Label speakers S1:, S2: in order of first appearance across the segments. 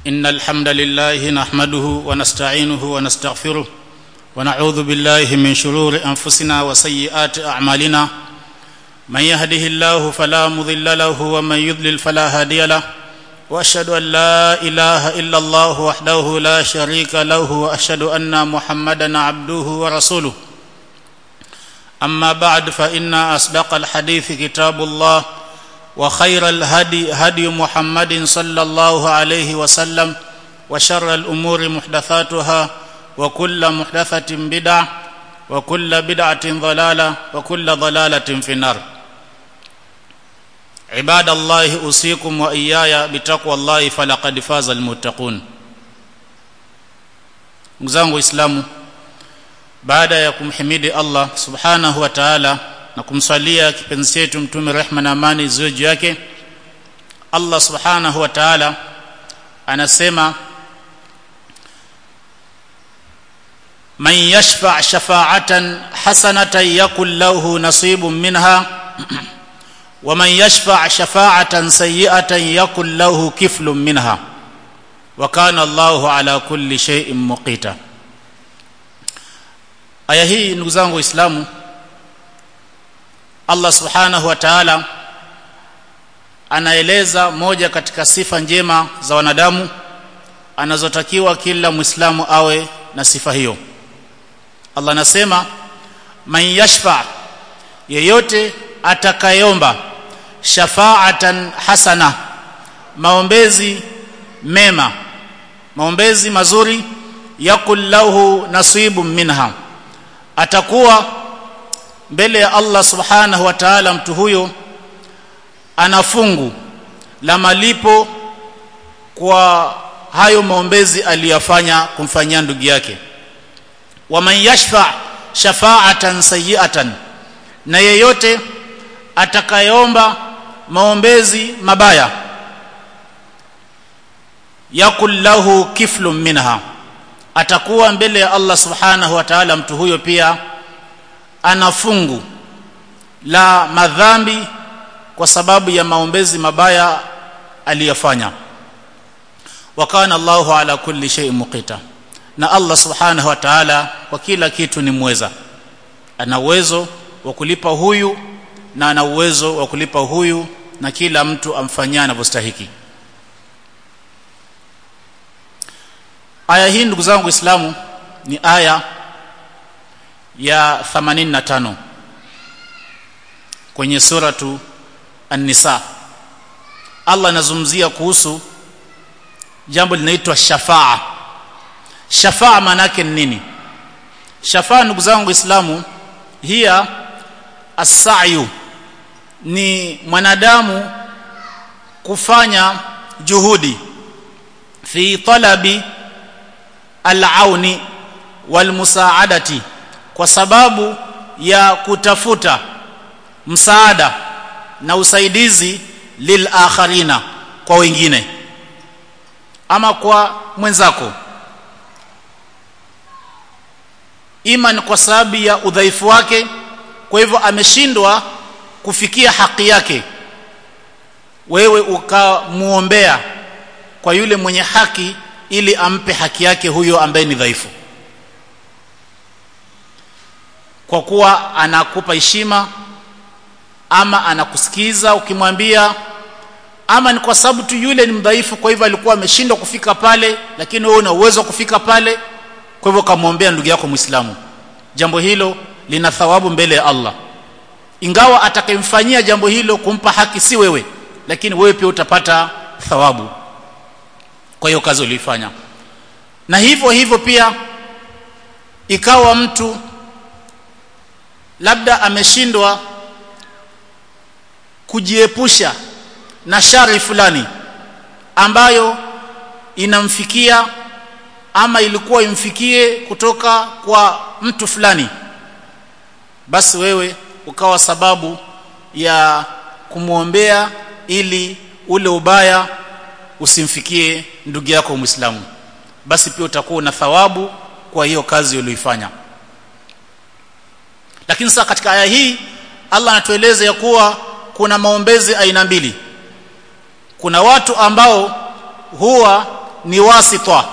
S1: ان الحمد لله نحمده ونستعينه ونستغفره ونعوذ بالله من شرور انفسنا وسيئات اعمالنا من يهده الله فلا مضل له ومن يضلل فلا هادي له واشهد ان لا اله الا الله وحده لا شريك له واشهد ان محمدا عبده ورسوله اما بعد فان اصدق الحديث كتاب الله وخير الهدي هدي محمد صلى الله عليه وسلم وشر الامور محدثاتها وكل محدثه بدعه وكل بدعه ضلاله وكل ضلاله في النار عباد الله اوصيكم واياي بتقوى الله فلقد فاز المتقون mzangu islamu baada ya kumhimidi Allah subhanahu wa ta'ala na kumswalia kipenzi chetu mtume rehma na amani ziwe juu yake Allah subhanahu wa ta'ala anasema man yashfa' shafa'atan hasanatan yakul lahu nasibun minha wa man yashfa' shafa'atan sayyi'atan yakul lahu kiflun minha wa kana Allahu ala kulli shay'in muqita aya hii ndugu zangu waislamu Allah subhanahu wa ta'ala anaeleza moja katika sifa njema za wanadamu anazotakiwa kila muislamu awe na sifa hiyo Allah anasema man yashfa yeyote atakayeomba shafa'atan hasana maombezi mema maombezi mazuri yakul lahu nasibun minha atakuwa mbele ya Allah subhanahu wa ta'ala mtu huyo ana fungu la malipo kwa hayo maombezi aliyofanya kumfanyia ndugu yake wa man yashfa shafa'atan sayyi'atan na yeyote atakayeomba maombezi mabaya yakul lahu kiflun minha atakuwa mbele ya Allah subhanahu wa ta'ala mtu huyo pia ana fungu la madhambi kwa sababu ya maombezi mabaya aliyofanya wa kana Allahu ala kulli shay'in muqita na Allah subhanahu wa ta'ala kwa kila kitu ni mweza ana uwezo wa kulipa huyu na ana uwezo wa kulipa huyu na kila mtu amfanyia anavyostahiki aya hii ndugu zangu waislamu ni aya ya 85 kwenye suratu An-Nisa Allah anazungumzia kuhusu jambo linaitwa shafaa shafaa maana yake ni nini shafaa ndugu zangu waislamu hiya asayu ni mwanadamu kufanya juhudi fi talabi al-auni wal musaadati kwa sababu ya kutafuta msaada na usaidizi lil akharina kwa wengine ama kwa mwenzako ima ni kwa sababu ya udhaifu wake kwa hivyo ameshindwa kufikia haki yake wewe ukamuombea kwa yule mwenye haki ili ampe haki yake huyo ambaye ni dhaifu kwa kuwa anakupa heshima ama anakusikiza ukimwambia ama ni kwa sababu tu yule ni mdhaifu kwa hivyo alikuwa ameshindwa kufika pale lakini wewe una uwezo wa kufika pale kwa hivyo kamwombea ndugu yako Muislamu jambo hilo lina thawabu mbele ya Allah ingawa atakayemfanyia jambo hilo kumpa haki si wewe lakini wewe pia utapata thawabu kwa hiyo kazi ulifanya na hivyo hivyo pia ikawa mtu labda ameshindwa kujiepusha na shari fulani ambayo inamfikia ama ilikuwa imfikie kutoka kwa mtu fulani basi wewe ukawa sababu ya kumwombea ili ule ubaya usimfikie ndugu yako Muislamu basi pia utakuwa na thawabu kwa hiyo kazi uliyoifanya lakini sasa katika aya hii Allah anatueleza ya kuwa kuna maombezi aina mbili kuna watu ambao huwa ni wasita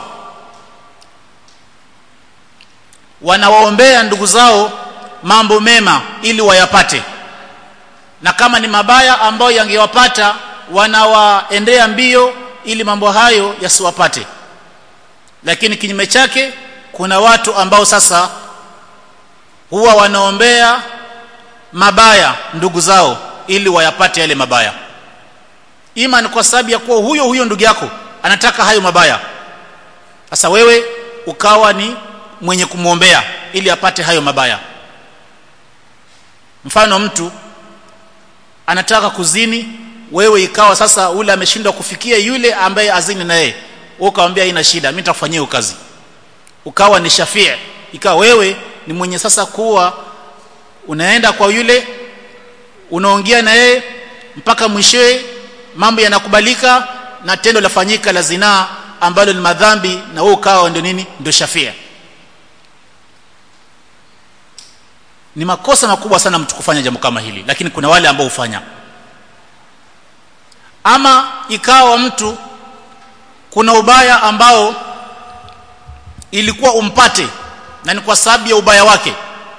S1: wanawaombea ndugu zao mambo mema ili wayapate na kama ni mabaya ambayo yangewapata wanawaendea mbio ili mambo hayo yasiwapate lakini kinyume chake kuna watu ambao sasa huwa wanaombea mabaya ndugu zao ili wayapate yale mabaya ima ni kwa sababu ya kuwa huyo huyo ndugu yako anataka hayo mabaya sasa wewe ukawa ni mwenye kumwombea ili apate hayo mabaya mfano mtu anataka kuzini wewe ikawa sasa ule ameshindwa kufikia yule ambaye azini na yeye ukamwambia ina shida mimi nitakufanyia kazi ukawa ni shafii ikawa wewe ni mwenye sasa kuwa unaenda kwa yule unaongea na yeye mpaka mwishowe mambo yanakubalika na tendo lafanyika la zinaa ambalo ni madhambi na wewe ukawa ndio nini ndio shafia ni makosa makubwa sana mtu kufanya jambo kama hili lakini kuna wale ambao hufanya ama ikawa mtu kuna ubaya ambao ilikuwa umpate na ni kwa sababu ya ubaya wake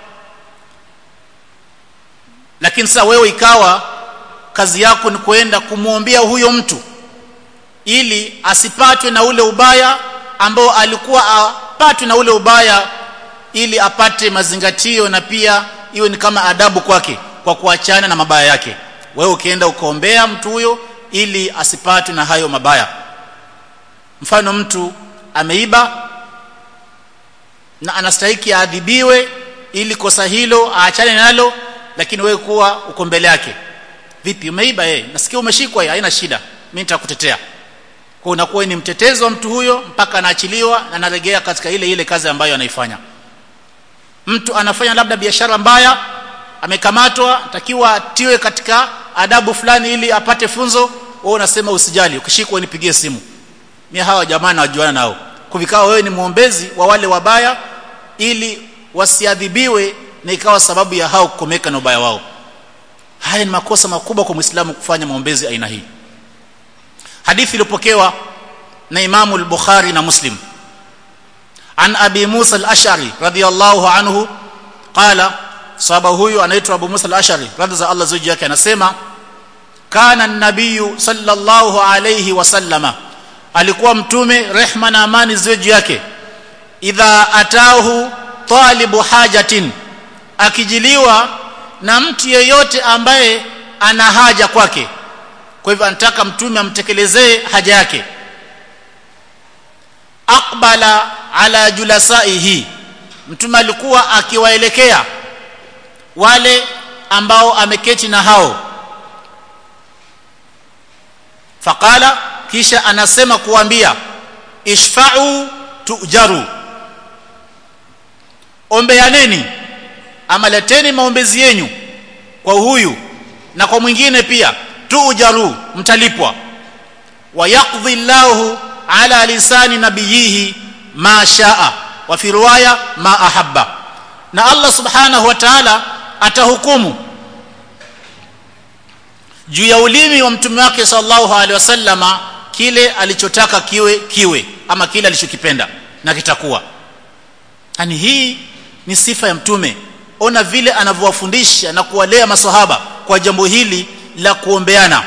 S1: lakini sasa wewe ikawa kazi yako ni kuenda kumwombea huyo mtu ili asipatwe na ule ubaya ambao alikuwa apatwe na ule ubaya ili apate mazingatio na pia iwe ni kama adabu kwake kwa kuachana na mabaya yake wewe ukienda ukaombea mtu huyo ili asipatwe na hayo mabaya mfano mtu ameiba na anastahiki aadhibiwe ili kosa hilo aachane nalo lakini wewe kuwa uko mbele yake vipi umeiba yeye nasikia umeshikwa yeye haina shida mimi nitakutetea kwa unakuwa ni mtetezi wa mtu huyo mpaka anaachiliwa na anaregea katika ile ile kazi ambayo anaifanya mtu anafanya labda biashara mbaya amekamatwa takiwa atiwe katika adabu fulani ili apate funzo wewe unasema usijali ukishikwa nipigie simu mimi hawa jamaa nawajuana nao kuvikao wewe ni muombezi wa wale wabaya ili wasiadhibiwe na ikawa sababu ya hao kukomeka na ubaya wao haya ni makosa makubwa kwa muislamu kufanya maombezi aina hii hadithi iliyopokewa na imamu al-bukhari na muslim an abi musa al-ash'ari radiyallahu anhu qala sahaba huyu anaitwa abu musa al-ash'ari radhi za Allah zuji yake anasema kana an-nabiy sallallahu alayhi wasallama alikuwa mtume rehma na amani ziwe juu yake idha atahu talibu hajatin akijiliwa na mtu yeyote ambaye ana haja kwake kwa hivyo anataka mtume amtekelezee haja yake aqbala ala julasaihi mtume alikuwa akiwaelekea wale ambao ameketi na hao faqala kisha anasema kuambia ishfa'u tujaru ombeaneni ama leteni maombezi yenu kwa huyu na kwa mwingine pia tujaru mtalipwa wa yaqdhi Allahu ala lisani nabiyihi ma shaa wa fi riwaya ma ahabba na Allah subhanahu wa ta'ala atahukumu juu ya ulimi wa mtume wake sallallahu alaihi wasallama kile alichotaka kiwe kiwe ama kile alichokipenda na kitakuwa yani hii ni sifa ya mtume ona vile anavyowafundisha na kuwalea maswahaba kwa jambo hili la kuombeana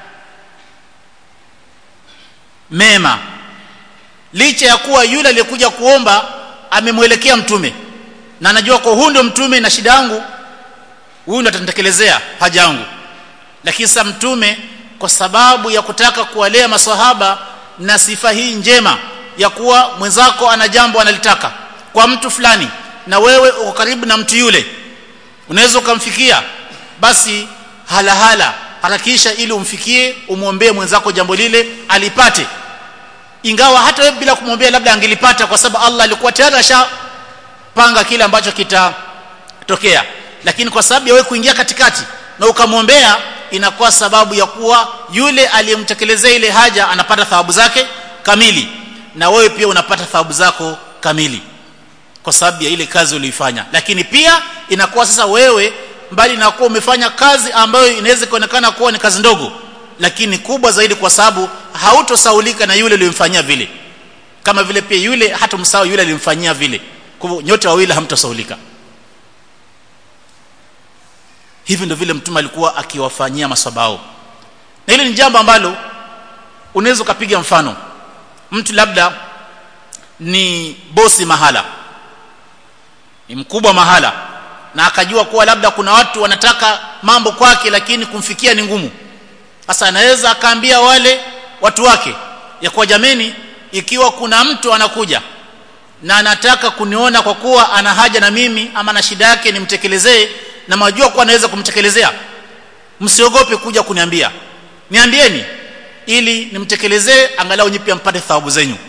S1: mema licha ya kuwa yule aliyekuja kuomba amemwelekea mtume na anajua kwa huyu ndio mtume na shida yangu huyu ndo atanitekelezea haja yangu lakini sasa mtume kwa sababu ya kutaka kuwalea maswahaba na sifa hii njema ya kuwa mwenzako ana jambo analitaka kwa mtu fulani na wewe uko karibu na mtu yule unaweza ukamfikia basi halahala harakisha ili umfikie umwombee mwenzako jambo lile alipate ingawa hata wewe bila kumwombea labda angelipata kwa sababu Allah alikuwa tayari ashapanga kile ambacho kitatokea lakini kwa sababu ya wewe kuingia katikati na ukamwombea inakuwa sababu ya kuwa yule aliyemtekelezea ile haja anapata thawabu zake kamili na wewe pia unapata thawabu zako kamili kwa sababu ya ile kazi uliifanya lakini pia inakuwa sasa wewe mbali na kuwa umefanya kazi ambayo inaweza kuonekana kuwa ni kazi ndogo lakini kubwa zaidi kwa sababu hautosaulika na yule uliyomfanyia vile kama vile pia yule hata msahau yule alimfanyia vile kwa hivyo nyote wawili hamtasaulika hivi ndio vile mtume alikuwa akiwafanyia masabao na hili ni jambo ambalo unaweza ukapiga mfano mtu labda ni bosi mahala ni mkubwa mahala na akajua kuwa labda kuna watu wanataka mambo kwake lakini kumfikia ni ngumu sasa anaweza akaambia wale watu wake ya kuwa jameni ikiwa kuna mtu anakuja na anataka kuniona kwa kuwa ana haja na mimi ama na shida yake nimtekelezee na majua kuwa anaweza kumtekelezea msiogope kuja kuniambia niambieni ili nimtekelezee angalau nyipia mpate thawabu zenyu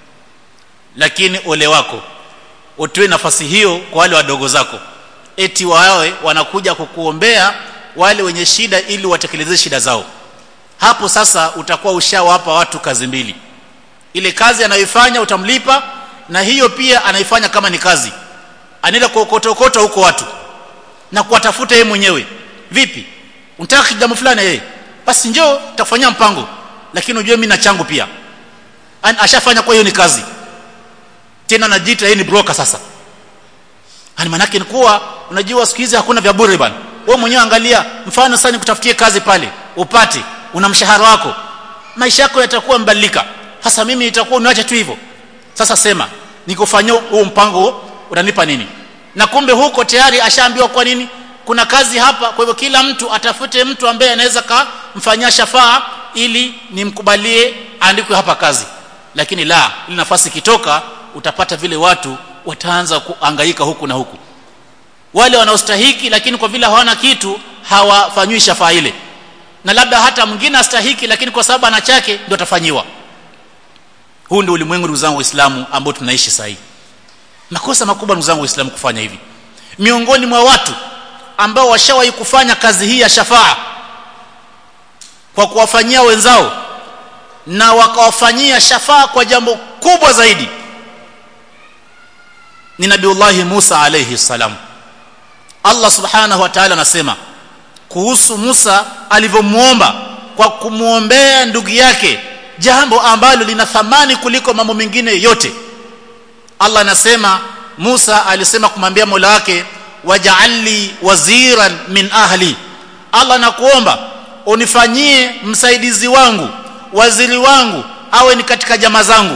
S1: lakini ole wako utoe nafasi hiyo kwa wale wadogo zako eti wawe wanakuja kukuombea wale wenye shida ili watekeleze shida zao hapo sasa utakuwa ushawapa watu kazi mbili ile kazi anayoifanya utamlipa na hiyo pia anaifanya kama ni kazi anaenda kuokotokota huko watu na kuwatafuta yeye mwenyewe vipi unataka jambo fulani yeye basi njoo tutakufanyia mpango lakini unajue mimi na changu pia ashafanya kwa hiyo ni kazi tena najiita yeye ni broker sasa ani manake ni kuwa unajua siku hizi hakuna vya bure bwana wewe mwenyewe angalia mfano sasa nikutafutie kazi pale upate una mshahara wako maisha yako yatakuwa mbadilika hasa mimi itakuwa uniache tu hivyo sasa sema nikufanyia huo mpango unanipa nini na kumbe huko tayari ashaambiwa kwa nini kuna kazi hapa kwa hivyo kila mtu atafute mtu ambaye anaweza kumfanyia shafaa ili nimkubalie aandikwe hapa kazi lakini la ili nafasi ikitoka utapata vile watu wataanza kuangaika huku na huku wale wanaostahiki lakini kwa vile hawana kitu hawafanywi shafaa ile na labda hata mwingine astahiki lakini kwa sababu ana chake ndio atafanyiwa huu ndio ulimwengu ndugu zangu waislamu ambao tunaishi sasa hivi makosa makubwa ndugu zangu waislamu kufanya hivi miongoni mwa watu ambao washawahi kufanya kazi hii ya shafaa kwa kuwafanyia wenzao na wakawafanyia shafaa kwa jambo kubwa zaidi ni nabiullahi Musa alayhi salam Allah subhanahu wa ta'ala anasema kuhusu Musa alivyomuomba kwa kumuombea ndugu yake jambo ambalo lina thamani kuliko mambo mengine yote Allah anasema Musa alisema kumwambia Mola wake waj'alli waziran min ahli Allah nakuomba unifanyie msaidizi wangu waziri wangu awe ni katika jamaa zangu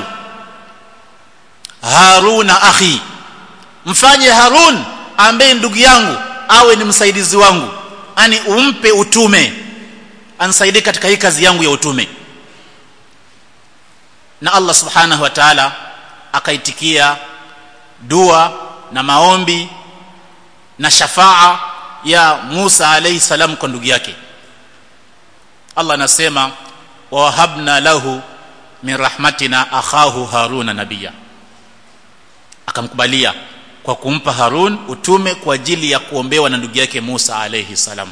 S1: Haruna akhi mfanye Harun ambaye ndugu yangu awe ni msaidizi wangu ani umpe utume anisaidie katika hii kazi yangu ya utume na Allah subhanahu wa ta'ala akaitikia dua na maombi na shafaa ya Musa alayhi salam kwa ndugu yake Allah anasema wa wahabna lahu min rahmatina akhahu haruna nabiyya akamkubalia kwa kumpa Harun utume kwa ajili ya kuombewa na ndugu yake Musa alayhi salam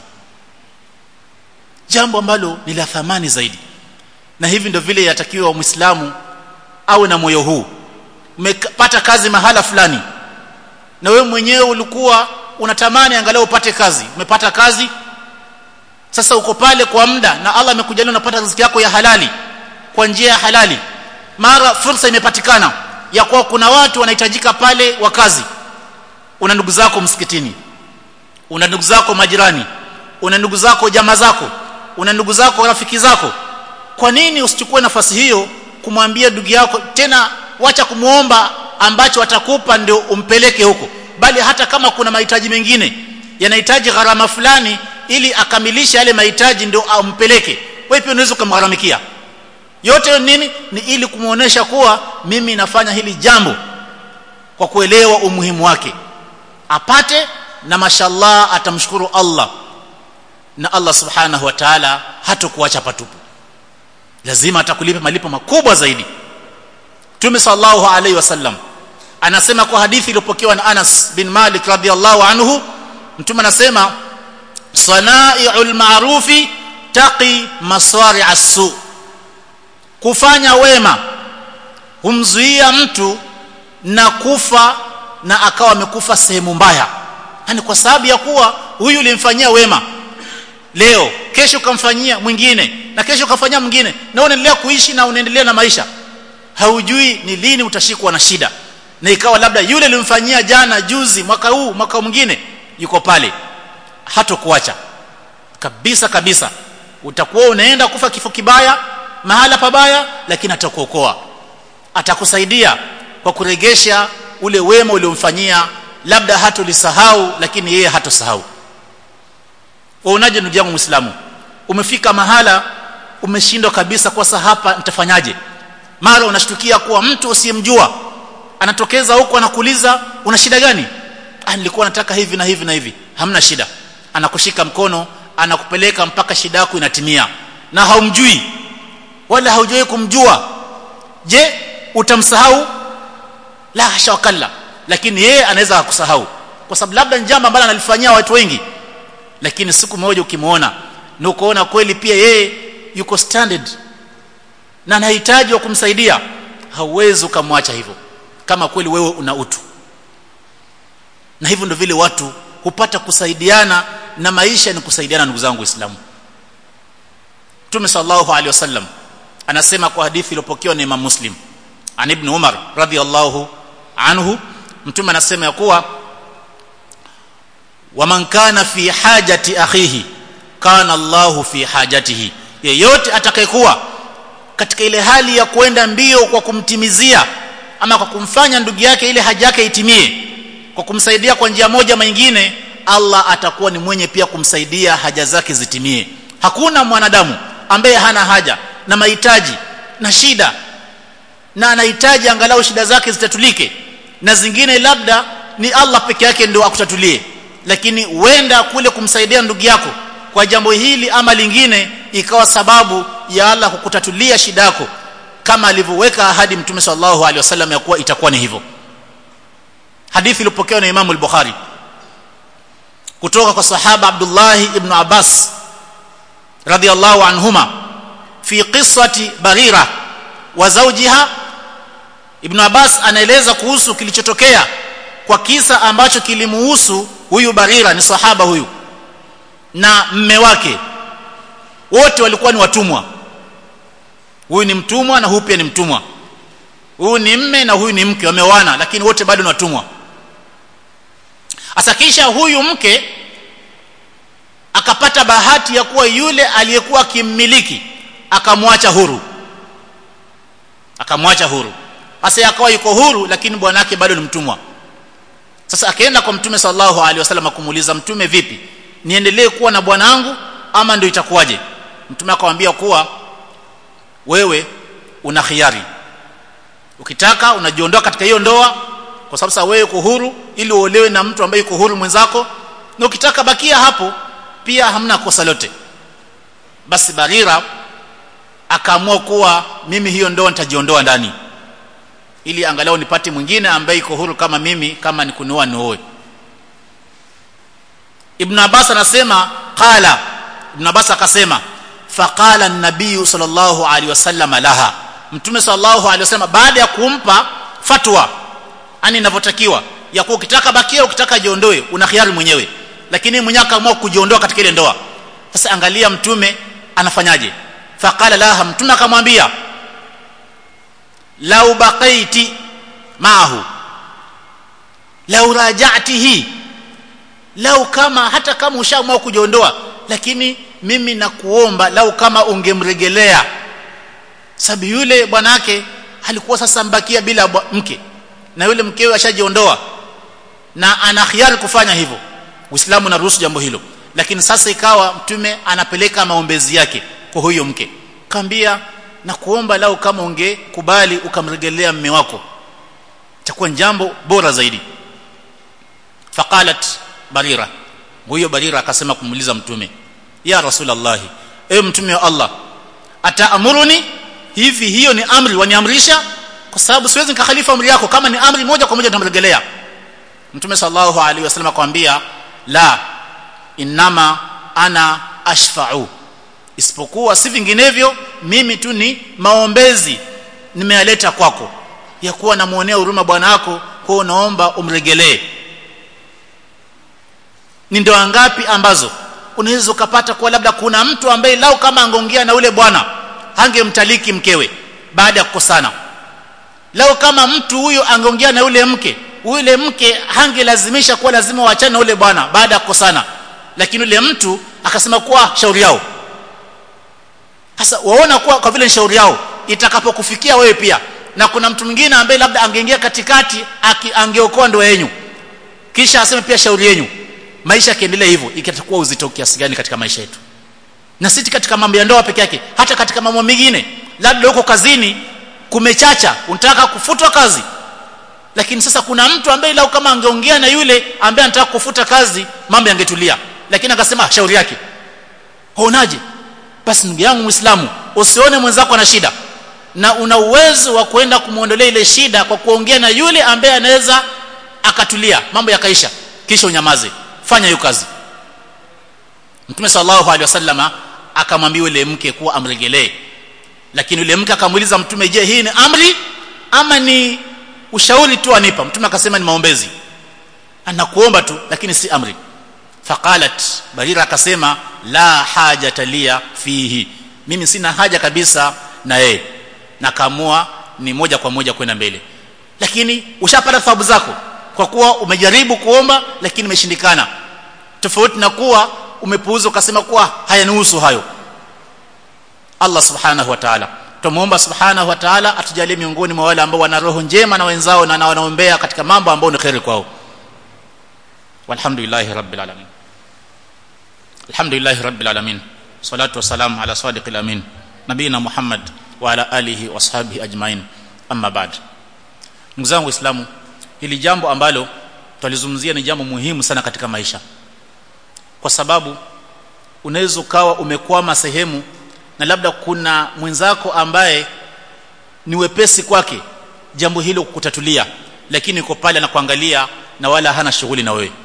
S1: jambo ambalo ni la thamani zaidi na hivi ndio vile yatakiwa muislamu awe na moyo huu umepata kazi mahala fulani na wewe mwenyewe ulikuwa unatamani angalau upate kazi umepata kazi sasa uko pale kwa muda na Allah amekujalia unapata riziki yako ya halali kwa njia ya halali mara fursa imepatikana ya kuwa kuna watu wanahitajika pale wa kazi una ndugu zako msikitini una ndugu zako majirani una ndugu zako jamaa zako una ndugu zako rafiki zako kwa nini usichukue nafasi hiyo kumwambia ndugu yako tena wacha kumuomba ambacho atakupa ndio umpeleke huko bali hata kama kuna mahitaji mengine yanahitaji gharama fulani ili akamilishe yale mahitaji ndio ampeleke wewe pia unaweza kumgharamikia yote nini ni ili kumuonesha kuwa mimi nafanya hili jambo kwa kuelewa umuhimu wake apate na mashallah atamshukuru Allah na Allah subhanahu wa ta'ala hatakuacha patupu lazima atakulipa malipo makubwa zaidi Mtume sallallahu alaihi wasallam anasema kwa hadithi iliyopokewa na Anas bin Malik radhiyallahu anhu Mtume anasema sanai'ul ma'rufi taqi masari' as-su kufanya wema humzuia mtu na kufa na akawa amekufa sehemu mbaya yani kwa sababu ya kuwa huyu ulimfanyia wema leo kesho ukamfanyia mwingine na kesho ukamfanyia mwingine na unaendelea kuishi na unaendelea na maisha
S2: haujui ni lini utashikwa na shida na ikawa labda yule ulimfanyia jana juzi mwaka huu mwaka mwingine yuko pale hatokuacha kabisa kabisa utakuwa unaenda kufa kifo kibaya mahala pabaya lakini atakuokoa atakusaidia kwa kuregesha ule wema uliomfanyia labda hatolisahau lakini yeye hatosahau waonaje ndugu yangu muislamu umefika mahala umeshindwa kabisa kwa sasa hapa nitafanyaje mara unashtukia kuwa mtu usiyemjua anatokeza huko anakuuliza una shida gani ah nilikuwa nataka hivi na hivi na hivi hamna shida anakushika mkono anakupeleka mpaka shida yako inatimia na haumjui wala haujui kumjua je utamsahau la hasha wakalla lakini yeye anaweza kukusahau kwa sababu labda njama ambalo analifanyia watu wengi lakini siku moja ukimwona na ukoona kweli pia yeye yuko standard na anahitaji wa kumsaidia hauwezi ukamwacha hivyo kama kweli wewe una utu na hivyo ndio vile watu hupata kusaidiana na maisha ni kusaidiana ndugu zangu waislamu Mtume sallallahu alaihi wasallam anasema kwa hadithi iliyopokewa na Imam Muslim an Ibn Umar radhiyallahu anhu Mtume anasema ya kuwa waman kana fi hajati akhihi kana Allahu fi hajatihi yeyote atakayekuwa katika ile hali ya kwenda mbio kwa kumtimizia ama kwa kumfanya ndugu yake ile haja yake itimie kwa kumsaidia kwa njia moja ama nyingine Allah atakuwa ni mwenye pia kumsaidia haja zake zitimie hakuna mwanadamu ambaye hana haja na mahitaji na shida na anahitaji angalau shida zake zitatulike na zingine labda ni Allah peke yake ndio akutatulie lakini wenda kule kumsaidia ndugu yako kwa jambo hili ama lingine ikawa sababu ya Allah kukutatulia shida yako kama alivyoweka ahadi mtume sallallahu alaihi wasallam ya kuwa itakuwa ni hivyo hadithi iliyopokewa na Imam al-Bukhari kutoka kwa sahaba Abdullah ibn Abbas radhiyallahu anhuma fi qissati Barira wa zawjiha Ibn Abbas anaeleza kuhusu kilichotokea kwa kisa ambacho kilimuhusu huyu Barira ni sahaba huyu na mme wake wote walikuwa ni watumwa huyu ni mtumwa na huyu pia ni mtumwa huyu ni mme na huyu ni mke wameoana lakini wote bado ni watumwa Asa kisha huyu mke akapata bahati ya kuwa yule aliyekuwa akimmiliki akamwacha huru akamwacha huru asa akawa yuko huru lakini bwanake bado ni mtumwa sasa akaenda kwa mtume sallallahu alaihi wasallam kumuuliza mtume vipi niendelee kuwa na bwanangu ama ndio itakuwaje mtume akamwambia kuwa wewe una khiari ukitaka unajiondoa katika hiyo ndoa kwa sababu sasa wewe uko huru ili uolewe na mtu ambaye yuko huru mwenzako na ukitaka bakia hapo pia hamna kosa lote basi Barira akaamua kuwa mimi hiyo ndoa nitajiondoa ndani ili angalau nipate mwingine ambaye yuko huru kama mimi kama nikunioa nioe Ibn Abbas anasema qala Ibn Abbas akasema faqala an-nabiy sallallahu alaihi wasallam laha mtume sallallahu alaihi wasallam baada ya kumpa fatwa ani inavyotakiwa ya kuwa ukitaka bakia ukitaka jiondoe una khiari mwenyewe lakini mwenyewe akaamua kujiondoa katika ile ndoa sasa angalia mtume anafanyaje faqala laha mtume akamwambia lau baqaiti maahu lau raja'tihi lau kama hata kama ushaamua kujiondoa lakini mimi nakuomba lau kama ungemregelea sababu yule bwanake alikuwa sasa mbakia bila mke na yule mkewe ashajiondoa na ana khiari kufanya hivyo Uislamu unaruhusu jambo hilo lakini sasa ikawa mtume anapeleka maombezi yake kwa huyo mke kaambia na kuomba lau kama ungekubali ukamregelea mme wako itakuwa jambo bora zaidi faqalat barira huyo barira akasema kumuuliza mtume ya rasulullah ewe mtume wa Allah ataamuruni hivi hiyo ni amri waniamrisha kwa sababu siwezi nikakhalifa amri yako kama ni amri moja kwa moja nitamregelea mtume sallallahu alaihi wasallam akamwambia la inama ana ashfa'u isipokuwa si vinginevyo mimi tu ni maombezi nimeyaleta kwako ya kuwa namuonea huruma bwana wako kwa unaomba umregelee ni ndoa ngapi ambazo unaweza ukapata kuwa labda kuna mtu ambaye lau kama angeongea na ule bwana hangemtaliki mkewe baada ya kukosana lao kama mtu huyo angeongea na yule mke yule mke hangelazimisha kuwa lazima waachane na yule bwana baada ya kukosana lakini yule mtu akasema kuwa shauri yao sasa waona kuwa kwa vile ni shauri yao itakapokufikia wewe pia na kuna mtu mwingine ambaye labda angeingia katikati angeokoa ndoa yenu kisha aseme pia shauri yenu maisha yakiendelea hivyo ikatakuwa uzito kiasi gani katika maisha yetu na si katika mambo ya ndoa peke yake hata katika mambo mengine labda huko kazini kumechacha unataka kufutwa kazi lakini sasa kuna mtu ambaye lau kama angeongea na yule ambaye anataka kufuta kazi mambo yangetulia lakini akasema shauri yake unaje basi ndugu yangu muislamu usione mwenzako ana shida na una uwezo wa kwenda kumuondolea ile shida kwa kuongea na yule ambaye anaweza akatulia mambo yakaisha kisha unyamaze fanya hiyo kazi mtume sallallahu alaihi wasallama akamwambia yule mke kuwa amregelee lakini yule mke akamuuliza mtume je hii ni amri ama ni ushauri tu anipa mtume akasema ni maombezi anakuomba tu lakini si amri faqalat barira akasema la hajata liya fihi mimi sina haja kabisa na yeye na kaamua ni moja kwa moja kwenda mbele lakini ushapata thawabu zako kwa kuwa umejaribu kuomba lakini imeshindikana tofauti na kuwa umepuuza ukasema kuwa hayanihusu hayo Allah subhanahu wa ta'ala tumuomba subhanahu wa ta'ala atujalie miongoni mwa wale ambao wana roho njema na wenzao na wanaombea katika mambo ambayo ni khairi kwao walhamdulillahi rabbil alamin alhamdulillahi rabbil alamin salatu wassalamu ala sadiqil amin nabina muhammad wa ala alihi washabihi ajmain amma ba'd ndugu zangu waislamu hili jambo ambalo tulizungumzia ni jambo muhimu sana katika maisha kwa sababu unaweza ukawa umekwama sehemu na labda kuna mwenzako ambaye ni wepesi kwake jambo hilo kukutatulia lakini yuko pale anakuangalia na wala hana shughuli na wewe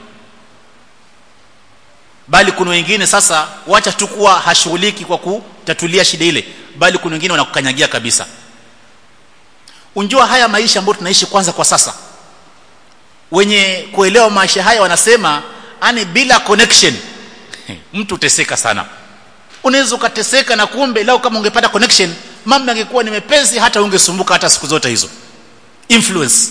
S2: bali kuna wengine sasa wacha tu kuwa hashughuliki kwa kutatulia shida ile bali kuna wengine wanakukanyagia kabisa unjua haya maisha ambayo tunaishi kwanza kwa sasa wenye kuelewa maisha haya wanasema ani bila connection mtu uteseka sana unaweza ukateseka na kumbe lao kama ungepata connection mambo yangekuwa ni mepesi hata ungesumbuka hata siku zote hizo influence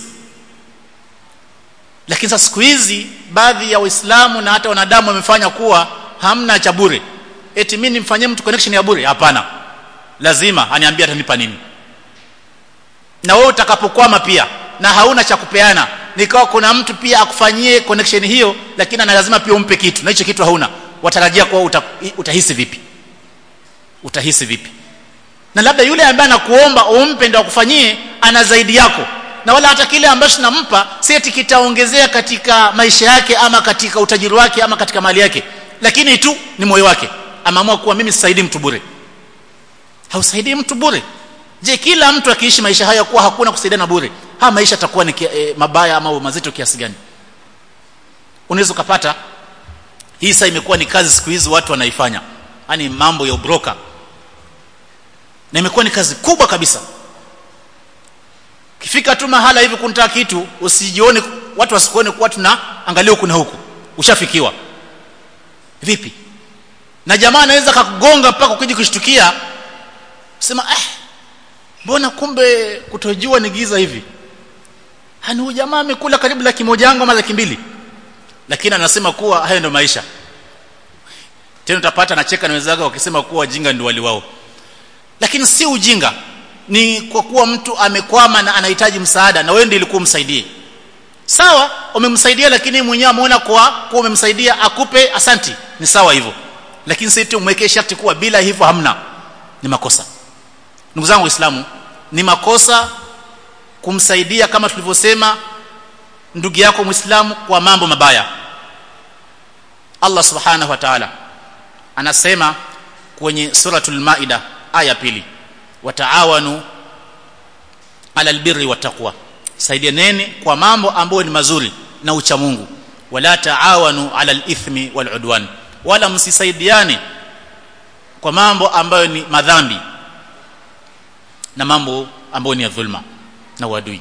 S2: lakini sasa siku hizi baadhi ya waislamu na hata wanadamu wamefanya kuwa hamna cha bure eti mimi nimfanyie mtu connection ya bure hapana lazima aniambie atanipa nini na wewe utakapokwama pia na hauna cha kupeana nikawa kuna mtu pia akufanyie connection hiyo lakini ana lazima pia umpe kitu na hicho kitu hauna watarajia kuwa uta, utahisi vipi utahisi vipi na labda yule ambaye anakuomba umpe ndio akufanyie ana zaidi yako na wala hata kile ambacho nampa si eti kitaongezea katika maisha yake ama katika utajiri wake ama katika mali yake lakini tu ni moyo wake ameamua kuwa mimi sisaidii mtu bure hausaidii mtu bure je kila mtu akiishi maisha haya kuwa hakuna kusaidiana bure haya maisha atakuwa ni kia, e, mabaya ama mazito kiasi gani unaweza ukapata hii sasa imekuwa ni kazi siku hizi watu wanaifanya yani mambo ya ubroka na imekuwa ni kazi kubwa kabisa kifika tu mahala hivi kunataka kitu usijione watu wasikuone kuwa tunaangalia huku na huku ushafikiwa vipi na jamaa anaweza kakugonga mpaka ukija kushtukia sema eh mbona kumbe kutojua ni giza hivi hani huyu jamaa amekula karibu laki moja yangu ama laki mbili lakini anasema kuwa hayo ndio maisha tena utapata anacheka na wenzake wakisema kuwa wajinga ndio wali wao lakini si ujinga ni kwa kuwa mtu amekwama na anahitaji msaada na wewe ndiye ulikuwa umsaidie sawa umemsaidia lakini mwenyewe ameona kwa kuwa umemsaidia akupe asanti ni sawa hivyo lakini sisi tu umwekee sharti kuwa bila hivyo hamna ni makosa ndugu zangu waislamu ni makosa kumsaidia kama tulivyosema ndugu yako muislamu kwa mambo mabaya Allah subhanahu wa ta'ala anasema kwenye suratul maida aya pili wataawanu ala albirri wattaqwa saidianeni kwa mambo ambayo ni mazuri na ucha Mungu wala taawanu ala alithmi waludwan wala msisaidiane kwa mambo ambayo ni madhambi na mambo ambayo ni ya dhulma na uadui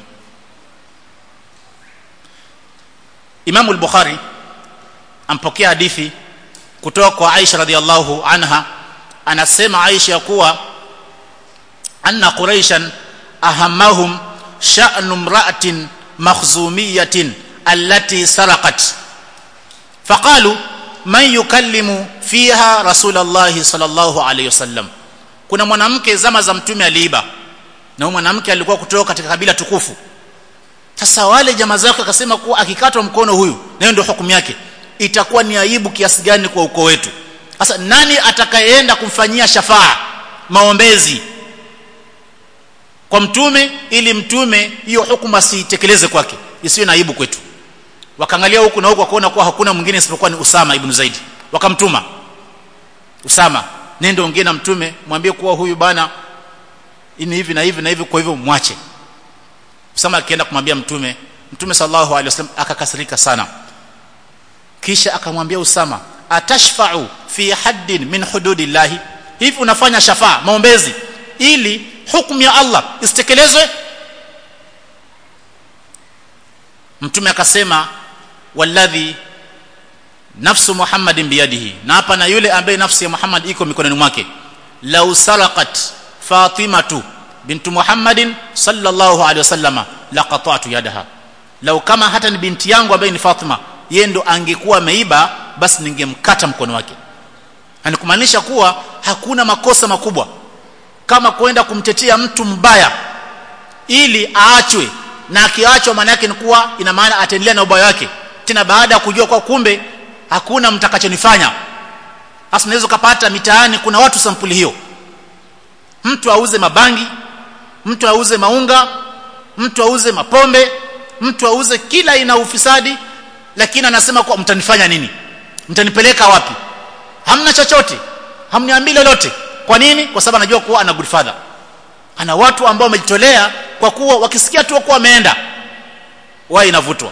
S2: Imam al-Bukhari ampokea hadithi kutoka kwa Aisha radhiallahu anha anasema Aisha kuwa anna quraishan ahammahum sha'nu imra'atin makhzumiyatin allati saraqat faqalu man yukallimu fiha rasulullah sallallahu alayhi wasallam kuna mwanamke zama za mtume aliiba na huyo mwanamke alikuwa kutoka katika kabila tukufu sasa wale jamaa zake akasema kuwa akikatwa mkono huyu nayo ndio hukumu yake itakuwa ni aibu kiasi gani kwa ukoo wetu sasa nani atakayeenda kumfanyia shafaa maombezi kwa mtume ili mtume hiyo hukumu asitekeleze kwake isiwe na aibu kwetu wakaangalia huku na huku wakaona kuwa hakuna mwingine isipokuwa ni Usama ibn Zaid wakamtuma Usama nende ongee na mtume mwambie kuwa huyu bana ini hivi na hivi na hivi kwa hivyo mwache Usama akienda kumwambia mtume mtume sallallahu alaihi wasallam akakasirika sana kisha akamwambia Usama atashfa'u fi haddin min hududillahi hivi unafanya shafaa maombezi ili hukumu ya Allah isitekelezwe mtume akasema walladhi nafsu muhammadin biyadihi na hapa na yule ambaye nafsi ya muhammad iko mikononi mwake law saraqat fatimatu bintu muhammadin sallallahu alaihi wasallama laqata'tu yadaha law kama hata ni binti yangu ambaye ni fatima yeye ndo angekuwa ameiba basi ningemkata mkono wake yani kumaanisha kuwa hakuna makosa makubwa kama kwenda kumtetea mtu mbaya ili aachwe na akiachwa maana yake ni kuwa ina maana ataendelea na ubaya wake tena baada ya kujua kwa kumbe hakuna mtakachonifanya hasa unaweza kupata mitaani kuna watu sampuli hiyo mtu auze mabangi mtu auze maunga mtu auze mapombe mtu auze kila aina ufisadi lakini anasema kwa mtanifanya nini mtanipeleka wapi hamna chochote hamniambii lolote kwa nini kwa sababu anajua kuwa ana good father ana watu ambao wamejitolea kwa kuwa wakisikia tu kuwa ameenda wao inavutwa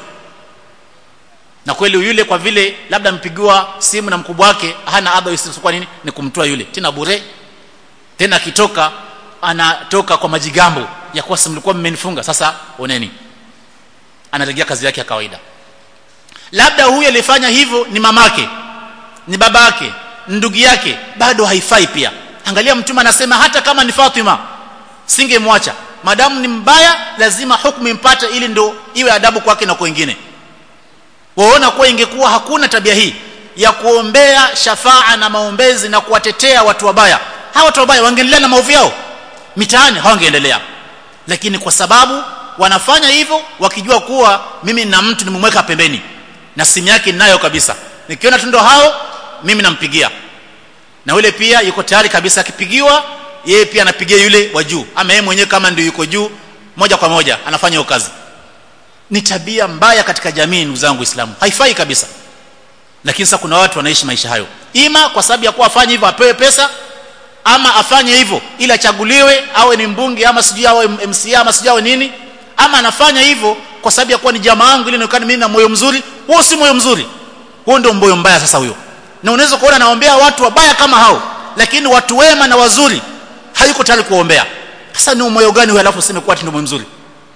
S2: na kweli yule kwa vile labda mpigiwa simu na mkubwa wake hana adha isipokuwa nini ni kumtoa yule tena bure tena akitoka anatoka kwa majigambo ya kuwa mlikuwa mmenifunga sasa oneni anarejea kazi yake ya kawaida labda huyu alifanya hivyo ni mamake ni babake ndugu yake bado haifai pia angalia mtume anasema hata kama ni Fatima singemwacha madamu ni mbaya lazima hukumu impate ili ndo iwe adabu kwake na kwa wengine waona kuwa ingekuwa hakuna tabia hii ya kuombea shafaa na maombezi na kuwatetea watu wabaya hawa watu wabaya wangeendelea na maovu yao mitaani hawangeendelea lakini kwa sababu wanafanya hivyo wakijua kuwa mimi na mtu nimemweka pembeni na simu yake ninayo kabisa nikiona tundo hao mimi nampigia na yule pia yuko tayari kabisa akipigiwa yeye pia anapigia yule wa juu ama yeye mwenyewe kama ndio yuko juu moja kwa moja anafanya hiyo kazi ni tabia mbaya katika jamii ndugu zangu Uislamu haifai kabisa lakini sasa kuna watu wanaishi maisha hayo ima kwa sababu ya kuwa afanye hivyo apewe pesa ama afanye hivyo ili achaguliwe awe ni mbunge ama sijui awe MCA ama sijui awe nini ama anafanya hivyo kwa sababu ya kuwa ni jamaa yangu ili nionekane mimi na moyo mzuri huo si moyo mzuri huo ndio moyo mbaya sasa huyo na unaweza kuona naombea watu wabaya kama hao lakini watu wema na wazuri hayuko tayari kuombea sasa ni moyo gani huyo alafu useme kuwa ndio moyo mzuri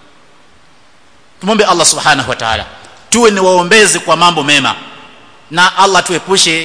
S2: tumombe Allah subhanahu wa ta'ala tuwe ni waombezi kwa mambo mema na Allah tuepushe